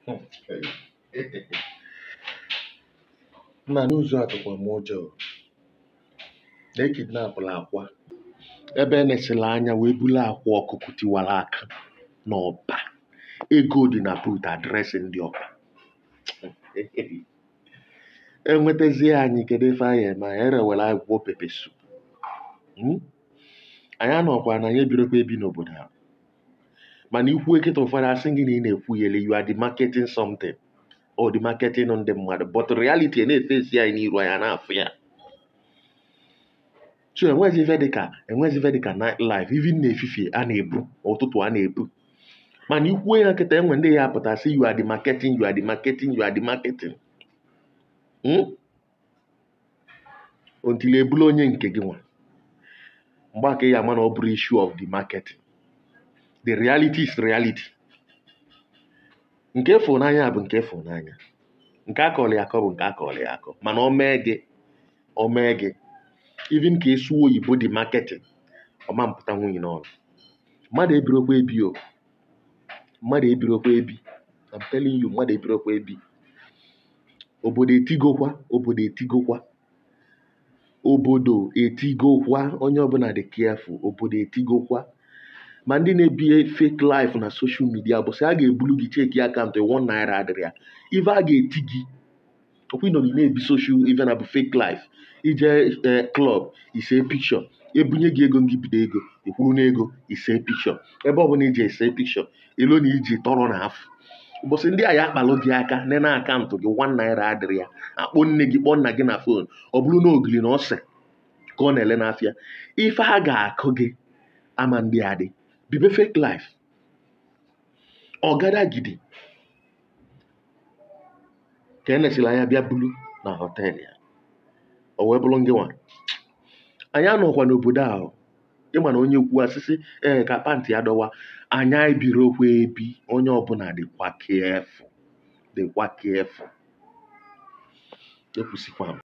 Nna n'ụzọ a tụkwa m ụjọ o. na e kidnapụlụ Akwa ebe e nesịlị anya wee bulu akwa ọkụkụ tiwara aka n'ọba ego dị na buut adreesị ndị ọba enwetazie anyị kedu ife anyị eme anyị erewere anyị gwuo pepe sup Hmm? anyị anọkwa na anyị ebirokwa ebi n'obodo a mana ikwuo kịta ụfọdụ asị gị na ị na-ekwugheri you are the marketing something or the marketing ndị mmadụ but reality na-efesi anyị n'iru anyị a na-afụ ya so enwezi ife dịka enwezi ife dịka night life even n'efifie a na-ebu ụtụtụ a na-ebu mana ikwuo ya kịta enwe ndị ya apụta sị you are the marketing you are the marketing you are the marketing Hmm? until ebulu onye nke gị nwa mgbe aka ya ama na ọ bụrụ issue of the marketing the reality is reality nke ịfụnanya bụ nke ịfụnanya nke akọrọ ya akọ bụ nke akọrọ ya akọ mana o mee gị o mee gị even ka esu oyibo dị marketing ọma mpụta nwunye n'ọnụ mmadụ ebirokwa ebi o mmadụ ebirokwa ebi I'm telling you mmadụ ebirokwa ebi obodo etigokwa obodo etigokwa obodo etigokwa onye ọbụla dị careful obodo etigokwa ma ndị na-ebi fake life na social media bụ sị a ga-ebulu gị cheki akaụntụ one naira adịrị ya ife a ga-eti gị ọkwa ịnọ gị na-ebi social even na bụ fake life ije ee klọb ise pikshọ ebunye gị ego ngị bido ego ikwuru n'ego ise pikshọ ebe ọbụla iji ese pikshọ elo na iji tọrọ na afọ ụbọchị ndị a ya akpalụ gị aka nene akaụntụ gị one naira adịrị ya akpọ nne gị kpọọ nna gị na fon ọ bụrụ na ogiri na ose ka ọ na-ele n'afịa ife a ga-akụ gị ama ndị a dị bibe fake life ọgadagidi ka e nesịrị anya bịa bulu na họteelụ ya o wee bụrụ ngị nwa anyị anọkwa n'obodo ahụ ịma na onye kwuo asịsị ee ka pantị ya dọwa anya ebirokwa ebi onye ọbụla dịkwa kefu dịkwa kefu ekwusikwa m